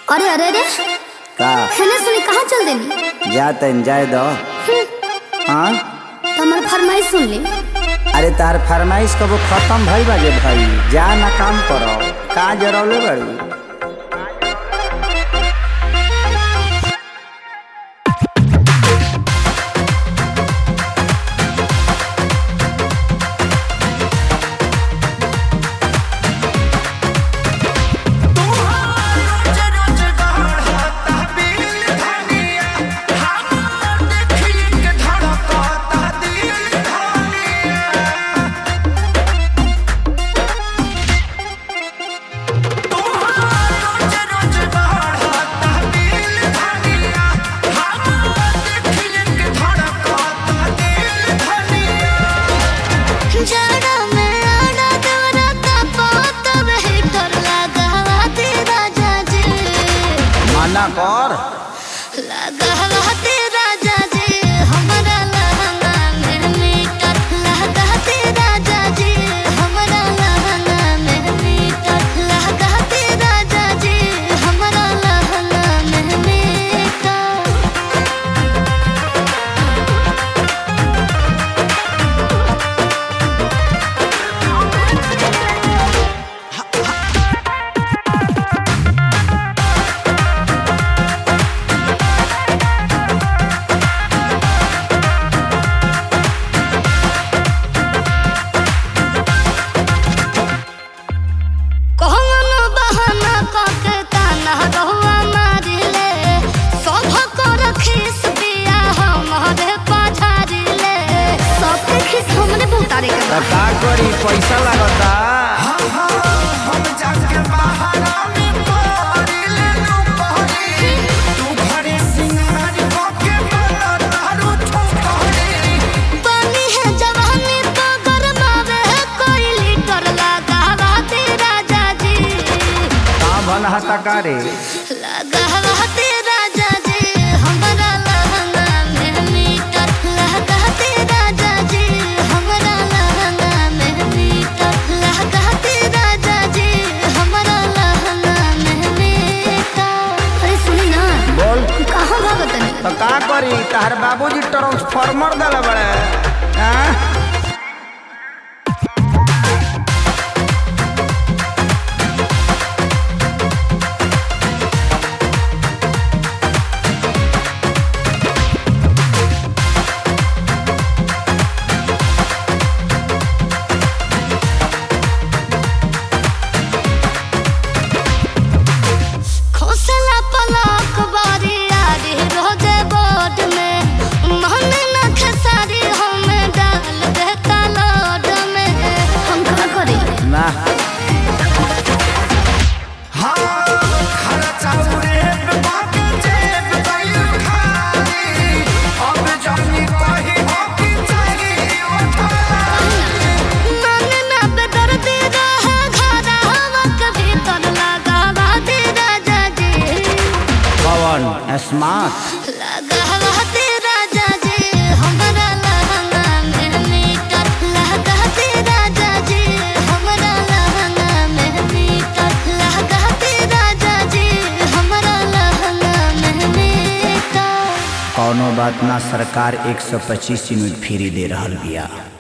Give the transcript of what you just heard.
अरे अरे अरे का खाना सुनी कहाँ चल देनी जा तन जाए दो हाँ तो हमार फरमाइश सुन ली अरे तार फरमाइश कबो खत्म भई बाजे भाई जा ना काम करो का जरौले बड़ी जाड़ा में आड़ा देवरा का पोत बेहतर लगा ते राजा जी मना कर लगा ते राजा जी हमरा लहंगा में मीटर लगा ते राजा जी हमरा लहंगा में मीटर लगा ते राजा जी हमरा लहंगा में मीटर कौन बहाना कके ताना रहुआ मारिले सभ को रखीस बिया हमरे पाझारिले सबके खिस हमरे बहुतारे के त का करी पैसा लागता पानी है जवानी तो गरमावे है कोई लीटर लगावा दे राजा जी का भन हता का रे लगावा दे राजा जी हमरा लहंगा में मीटर लगा दे राजा जी हमरा लहंगा में मीटर लगा दे राजा जी हमरा लहंगा में मीटर अरे सुनी ना बोल कहाँ भागत नहीं त का करी तार बाबूजी ट्रांसफार्मर दले बड़े हाँ? खोसला पलक बारी आरी रोजे बोर्ड में मन न खेसारी हमें डाल देता लोड में हम का करी ना मन न बेदर्दी रहे घरा हवा के भीतर लगावा दे राजा जी पवन स्मार्ट लगावा दे राजा जी हमरा लहंगा में मीटर लगा दे राजा जी हमरा लहंगा में मीटर लगा दे राजा जी हमरा लहंगा में मीटर कौनो बात ना सरकार 125 यूनिट फ्री दे रहल बिया